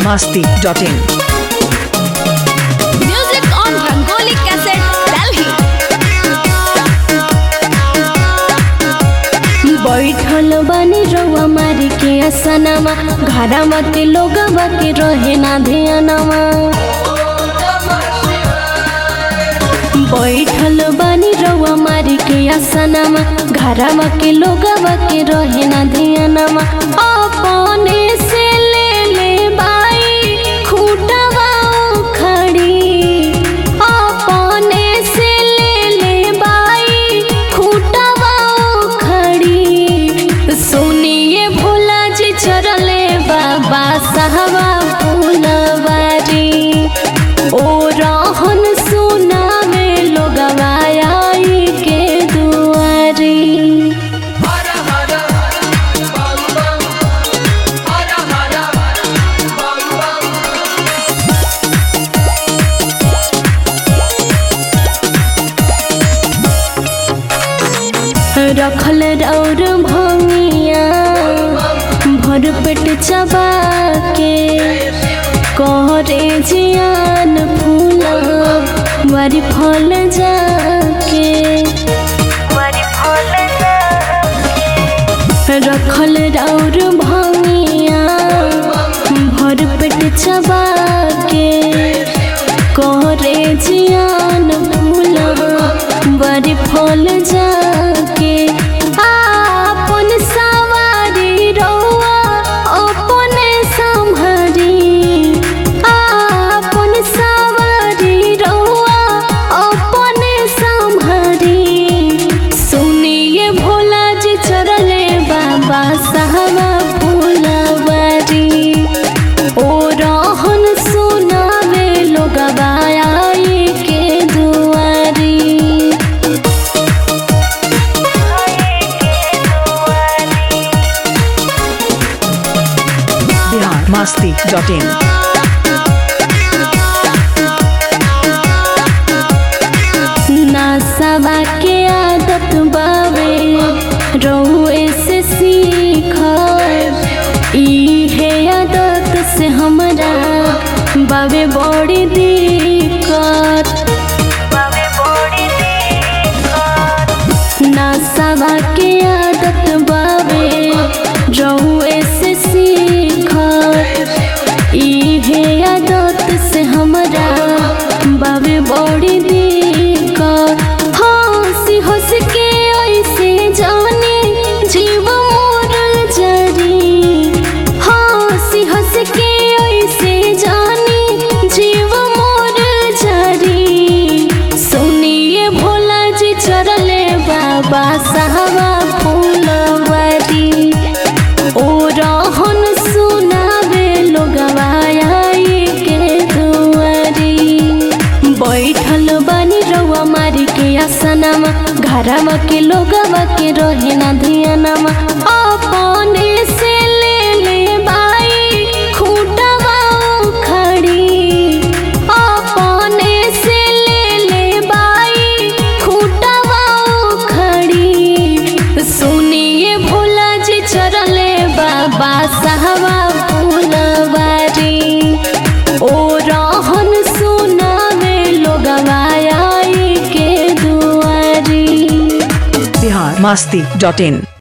biharmasti.in Music on Rangoli Cassette, Delhi. बैठल बानी रउआ मारी के असनमा घरमा के लोगवा के रहे ना ध्यानमा बैठल बानी रउआ मारी के असनमा घरमा के लोगवा के रहे ना ध्यानमा अपने से ले ले बाई खूटवा खड़ी अपने से ले ले बाई खूटवा खड़ी सुनिए भोला जी चरले बाबा साहबा फूलवारी ओ रहन सुनावे लोगवा आई के दुआरी रखल और भंगिया भर पेट चबा के कहरे जियान फूल वारी फल जाके रखल और भंगिया भर पेट चबा के कहरे जियान फूल बड़ी फल जाके आपन सवारी रउआ अपने संभरी आपन सवारी रउआ अपने संभरी सुनिए भोला जी चरले बाबा साहबा फूलवारी ओ रहन सुनावे लोगवा आई के दुआरी biharmasti.in नासवा के आदत बावे रहुए से सीख इहे आदत से हमरा बावे बड़ी दिक्कत नासवा के आदत बावे रहुए से सीख इहे आदत से हमरा बावे बड़ी दिक्कत हंसी हंस के ऐसे जाने जीव मोर जरी हंसी हंस के ऐसे जाने जीव मोर जरी सुनिए भोला जी चरले बाबा साहबा फूलवारी ओ रहन सुनावे लोगवा आई के दुआरी बैठल बानी रउआ मारी के आसनमा घरमा के लोगवा के रहे ना ध्यानमा अपने से ले ले बाई खूटवा खड़ी अपने से ले ले बाई खूटवा खड़ी सुनिए भोला जी चरले बाबा साहबा फूलवारी ओ रहन सुनावे लोगवा आई के दुआरी biharmasti.in